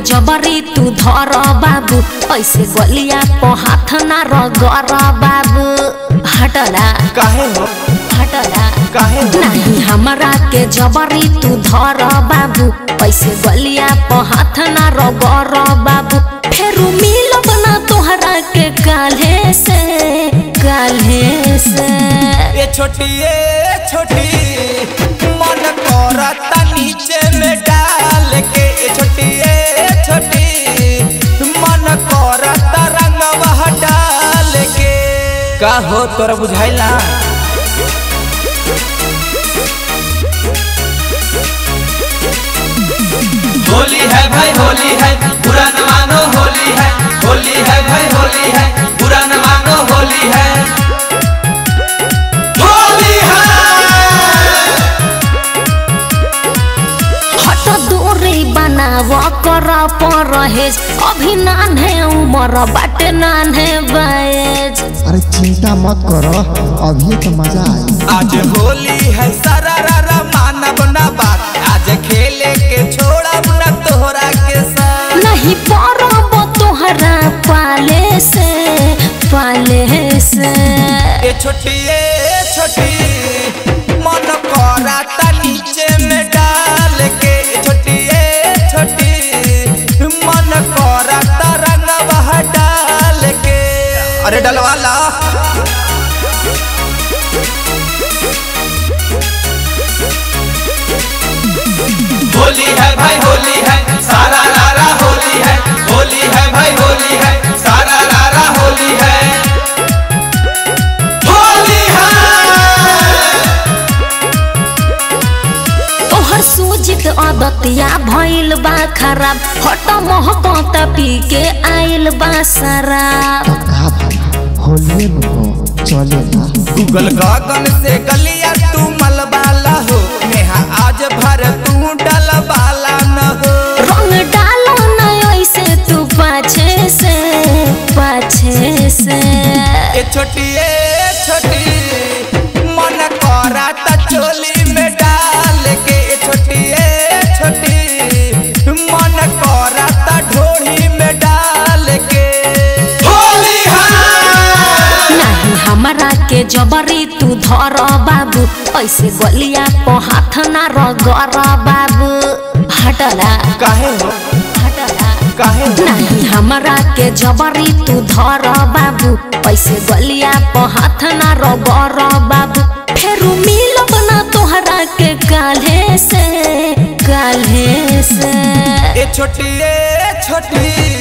जबरी तू धर बाबू ऐसे गलिया पे हाथ ना रगर बाबू हटला काहे हो हटला काहे हो नहीं हमरा के जबरी तू धर बाबू ऐसे गलिया पे हाथ ना रगर बाबू फेरू मिलब ना तोहरा के काल्हे से काल्हे से ये छोटी ये छोटी मन करता नीचे में डाल के ये छोटी ये छोटी मन करता रंगवा डाल के का हो तोरा बुझाइला होली है भाई होली है बुरा न मानो होली है होली है भाई होली है बुरा न मानो होली है होली है हट दूरी बनाव कर परहेज अभी नान्हे उमर बाटे नान्हे बैज अरे चिंता मत करो अभी तो मजा आई आज होली है सारा रारा मानव ना बात आज खेले के छोड़ा ना तोहरा के साथ नहीं परब तोहरा पाले से पाले से ये छोटी ये छोटी मन कराता नीचे में डाल के ये छोटी ये छोटी मन कराता रंगवा डाल के अरे डलवाला होली है भाई होली है सारा रारा होली है होली है भाई होली है सारा रारा होली है होली है तोहर सूजित अदतिया भइल बा खराब हट महकत पी के आइल बा शराब तो का भाई होलिए में हो चले ना गूगल गगन से गलिया तू मलबाला हो नेहा आज भर तू डलबाला न हो रंग डालो न ऐसे तू पाछे से पाछे से ये छोटी ये छोटी मन कराता चोली में डाल के ये छोटी ये छोटी मन कराता ढोली में डाल के होली है नहीं हमरा के जबरी तू धर बाबू ऐसे गलिया पे हाथ ना रगर बाबू हटला काहे हो हटला काहे हो नहीं हमरा के जबरी तू धर बाबू ऐसे गलिया पे हाथ ना रगर बाबू फेरू मिलब ना तोहरा के काल्हे से काल्हे से ये छोटी ये छोटी